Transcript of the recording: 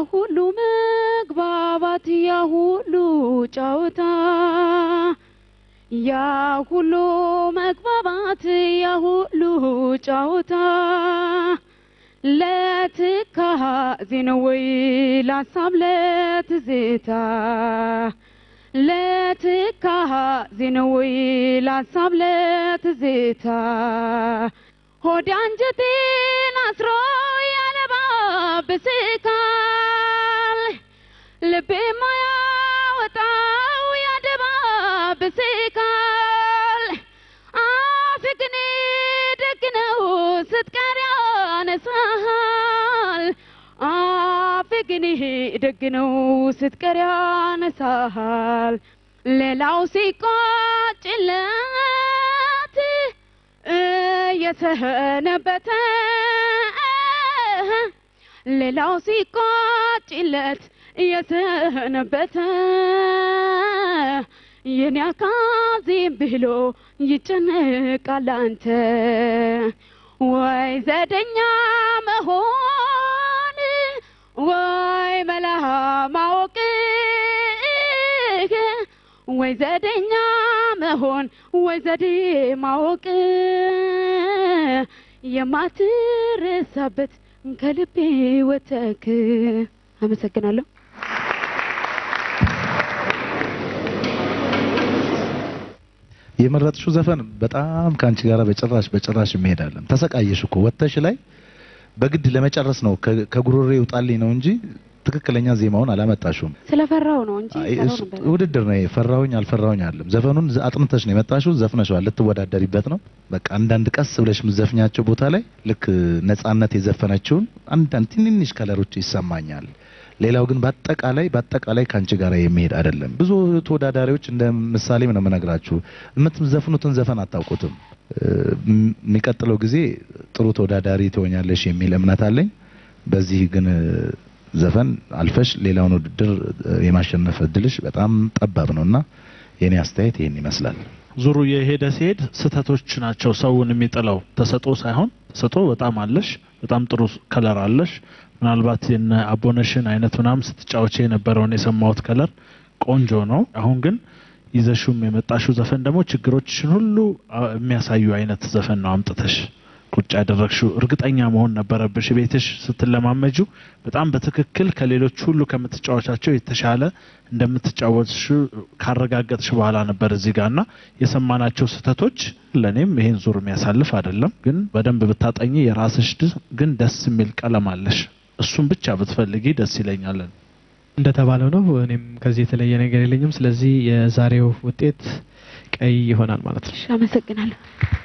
ሁሉ መግባባት ያ ሁሉ ጨዋታ ያ ሁሉ መግባባት ያ ሁሉ ጨዋታ ለትካዜ ነው ወይ ላሳብ ለትዝታ ለትካዜ ነው ወይ ላሳብ ለትዝታ ሆድ አንጀቴን አስሮ ያለባብስካል ልቤ ማያወጣው ያደባብስካል አፍ ግን ደግ ነው ስትቀር ያነሳሃል አፍ ግን ደግ ነው ስትቀር ያነሳሃል ሌላው ሲቆጭለት እየሰነበተ ሌላው ሲቆጭለት እየሰነበተ የኔ አካዜም ብሎ ይጨነቃል አንተ ወይ ዘደኛ መሆን ወይ መላ ማወቅ ወይ ዘደኛ መሆን ወይ ዘዴ ማወቅ የማትረሳበት ከልቤ ወተክ አመሰግናለሁ። የመረጥሽው ዘፈን በጣም ከአንቺ ጋር በጭራሽ በጭራሽ የሚሄዳለን። ተሰቃየሽ እኮ ወጥተሽ ላይ በግድ ለመጨረስ ነው ከ- ከጉሮሬ ይውጣልኝ ነው እንጂ ትክክለኛ ዜማውን አላመጣሽውም። ስለፈራው ነው እንጂ አይ፣ ሰራው እሱ ነበር። ውድድር ነው። ይሄ ፈራሁኝ አልፈራሁኝ አለም። ዘፈኑን ዝ- አጥንተሽ ነው የመጣሽው፣ ዘፍነሽዋል፣ ልትወዳደሪበት ነው። በቃ አንዳንድ ቀስ ብለሽ የምትዘፍኛቸው ቦታ ላይ ልክ ነጻነት የዘፈነችውን አንዳንድ ትንንሽ ከለሮች ይሰማኛል። ሌላው ግን በአጠቃላይ በአጠቃላይ ከአንቺ ጋር የሚሄድ አይደለም። ብዙ ተወዳዳሪዎች እንደ ምሳሌም ነው የምነግራችሁ የምትዘፍኑትን ዘፈን አታውቁትም። እ፣ ም- የሚቀጥለው ጊዜ ጥሩ ተወዳዳሪ ትሆኛለሽ የሚል እምነት አለኝ። በዚህ ግን እ፣ ዘፈን አልፈሽ ሌላውን ውድድር እ፣ የማሸነፍ እድልሽ በጣም ጠባብ ነውና የኔ አስተያየት ይሄን ይመስላል። ዙሩ የሄደ ሲሄድ ስህተቶች ናቸው ሰውን የሚጥለው ተሰጦ ሳይሆን ተሰጦ በጣም አለሽ በጣም ጥሩ ከለር አለሽ ምናልባት የነ አቦነሽን አይነት ምናምን ስትጫወቼ የነበረውን የሰማሁት ከለር ቆንጆ ነው አሁን ግን ይዘሹም የመጣሽው ዘፈን ደግሞ ችግሮችሽን ሁሉ አ- የሚያሳዩ አይነት ዘፈን ነው አምጥተሽ ቁጭ ያደረግሽው እርግጠኛ መሆን ነበረብሽ ቤትሽ ስትለማመጁ በጣም በትክክል ከሌሎች ሁሉ ከምትጫወቻቸው የተሻለ እንደምትጫወትሽ ካረጋገጥሽ በኋላ ነበር እዚህ ጋር እና የሰማናቸው ስህተቶች ለእኔም ይሄን ዙር የሚያሳልፍ አይደለም ግን በደንብ ብታጠኚ የራስሽ ድ- ግን ደስ የሚል ቀለም አለሽ እሱን ብቻ ብትፈልጊ ደስ ይለኛለን እንደተባለው ነው። እኔም ከዚህ የተለየ ነገር የለኝም። ስለዚህ የዛሬው ውጤት ቀይ ይሆናል ማለት ነው። እሺ፣ አመሰግናለሁ።